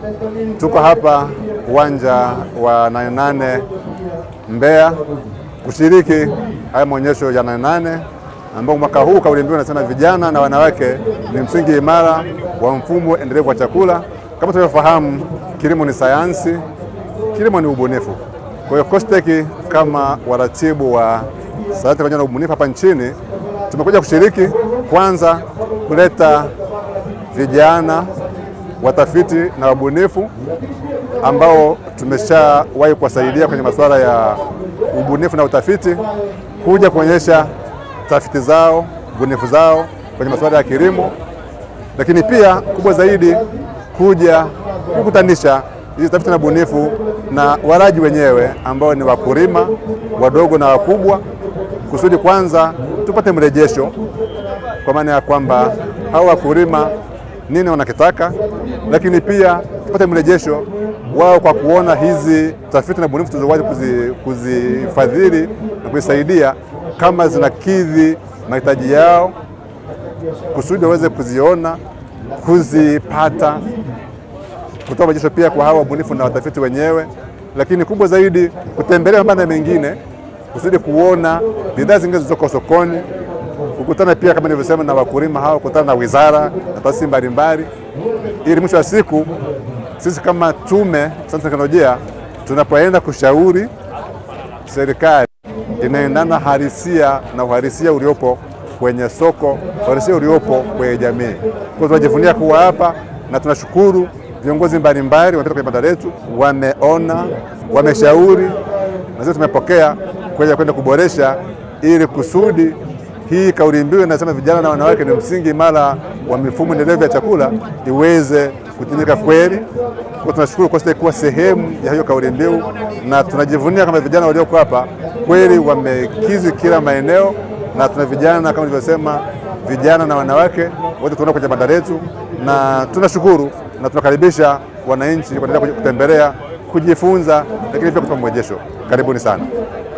tuko hapa uwanja wa Nane Nane Mbeya kushiriki haya maonyesho ya Nane Nane ambao mwaka huu kauli mbiu inasema vijana na wanawake ni msingi imara wa mfumo endelevu wa chakula. Kama tunavyofahamu, kilimo ni sayansi, kilimo ni ubunifu. Kwa hiyo COSTECH kama waratibu wa sayansi pamoja na ubunifu hapa nchini tumekuja kushiriki kwanza kuleta vijana watafiti na wabunifu ambao tumeshawahi kuwasaidia kwenye masuala ya ubunifu na utafiti, kuja kuonyesha tafiti zao, ubunifu zao kwenye masuala ya kilimo, lakini pia kubwa zaidi kuja kukutanisha hizi tafiti na ubunifu na walaji wenyewe ambao ni wakulima wadogo na wakubwa, kusudi kwanza tupate mrejesho, kwa maana ya kwamba hao wakulima nini wanakitaka, lakini pia tupate mrejesho wao kwa kuona hizi tafiti na bunifu tulizowahi kuzifadhili na kuzisaidia kama zinakidhi mahitaji yao, kusudi waweze kuziona, kuzipata, kutoa mrejesho pia kwa hawa wabunifu na watafiti wenyewe, lakini kubwa zaidi kutembelea mabanda mengine kusudi kuona bidhaa zingine zilizoko sokoni, kukutana pia kama nilivyosema na wakulima hao, kukutana na wizara na taasisi mbalimbali, ili mwisho wa siku sisi kama Tume ya Sayansi na Teknolojia tunapoenda kushauri serikali inaendana halisia na uhalisia uliopo kwenye soko, uhalisia uliopo kwenye jamii. Kwa tunajivunia kuwa hapa na tunashukuru viongozi mbalimbali wamepita kwenye banda letu, wameona, wameshauri na sisi tumepokea kuja kwenda kuboresha ili kusudi hii kauli mbiu inasema vijana na wanawake ni msingi imara wa mifumo endelevu ya chakula iweze kutimika kweli. Kwa tunashukuru COSTECH kuwa sehemu ya hiyo kauli mbiu, na tunajivunia kama vijana walioko hapa kweli wamekizi kila maeneo, na tuna vijana kama nilivyosema, vijana na wanawake wote tunaona kwenye banda letu, na tunashukuru na tunakaribisha wananchi kuendelea kutembelea, kujifunza, lakini pia kutupa mrejesho. Karibuni sana.